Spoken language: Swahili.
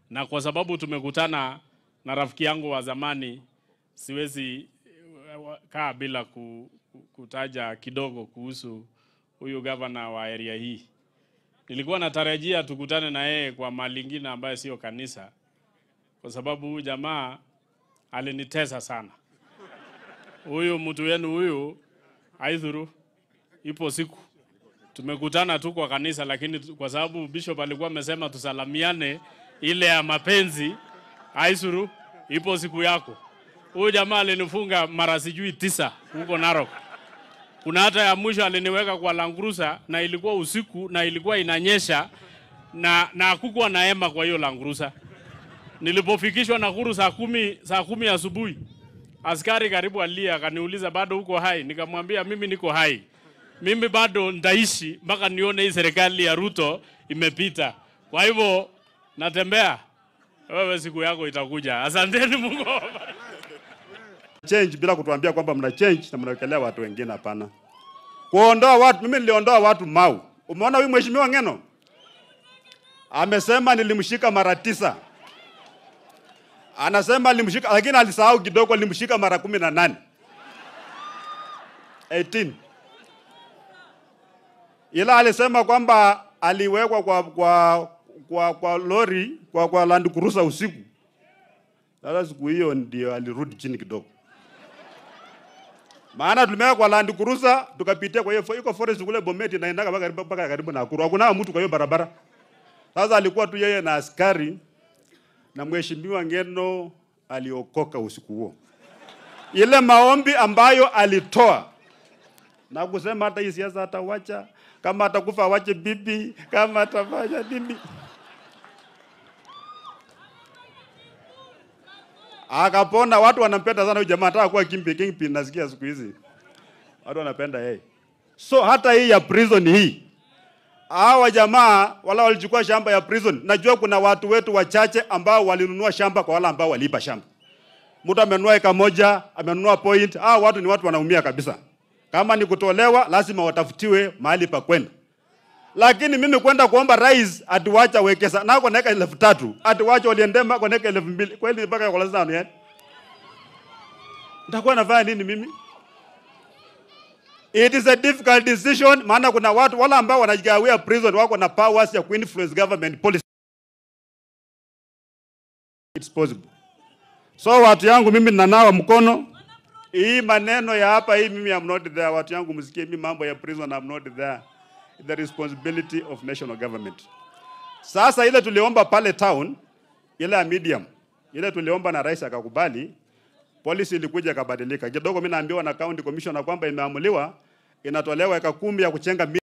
na kwa sababu tumekutana na rafiki yangu wa zamani, siwezi eh, kaa bila ku, ku- kutaja kidogo kuhusu huyu gavana wa area hii. Nilikuwa natarajia tukutane na yeye kwa mahali ingine ambayo sio kanisa, kwa sababu huyu jamaa alinitesa sana. Huyu mtu wenu huyu aidhuru, ipo siku tumekutana tu kwa kanisa, lakini tu- kwa sababu bishop alikuwa amesema tusalamiane ile ya mapenzi, aisuru, ipo siku yako. Huyu jamaa alinifunga mara sijui tisa huko Narok. Kuna hata ya mwisho aliniweka kwa langurusa na ilikuwa usiku na ilikuwa inanyesha na na hakukuwa na hema kwa hiyo langurusa. Nilipofikishwa Nakuru saa kumi, saa kumi asubuhi askari karibu alia akaniuliza bado uko hai? Nikamwambia mimi niko hai, mimi bado nitaishi mpaka nione hii serikali ya Ruto imepita. Kwa hivyo natembea, wewe siku yako itakuja. Asanteni, Mungu awabariki. change bila kutuambia kwamba mna change na mnawekelea watu wengine. Hapana, kuondoa watu. Mimi niliondoa watu Mau. Umeona huyu mheshimiwa Ngeno amesema nilimshika mara tisa, anasema alimshika, lakini alisahau kidogo, alimshika mara kumi na nane 18 ila alisema kwamba aliwekwa kwa, kwa, kwa, kwa lori kwa, kwa Land Cruiser usiku. Sasa siku hiyo ndio alirudi chini kidogo maana tulimeweka kwa Land Cruiser tukapitia kwa hiyo fo- iko forest kule Bomet inaendaga mpaka karibu mpaka karibu na Nakuru. Hakuna mtu kwa hiyo barabara. Sasa alikuwa tu yeye na askari na mheshimiwa Ngeno aliokoka usiku huo. Ile maombi ambayo alitoa na kusema hata hii siasa atawacha, kama atakufa awache bibi, kama atafanya bibi. Akapona, watu wanampenda sana huyu jamaa, hata kuwa kimpi kingpin nasikia siku hizi. Watu wanapenda yeye. So hata hii ya prison hii. Hawa jamaa wala walichukua shamba ya prison. Najua kuna watu wetu wachache ambao walinunua shamba kwa wale ambao waliiba shamba. Mtu amenunua eka moja, amenunua point. Hawa watu ni watu wanaumia kabisa. Kama ni kutolewa, lazima watafutiwe mahali pa kwenda. Lakini mimi kwenda kuomba rais atuwacha wekesa nako naeka elfu tatu atuwacha waliendema kwa naeka elfu mbili kweli mpaka kwa lazima yani. Nitakuwa nafanya nini mimi? It is a difficult decision maana kuna watu wala ambao wanajigawia prison wako na powers ya kuinfluence government policy. It's possible. So watu yangu mimi ninanawa mkono. Hii maneno ya hapa hii mimi am not there. Watu yangu msikie mimi mambo ya prison am not there. The responsibility of national government. Sasa ile tuliomba pale town, ile ya medium, ile tuliomba na rais akakubali, policy ilikuja ikabadilika kidogo. Mimi naambiwa na county commissioner kwamba imeamuliwa inatolewa eka kumi ya kuchenga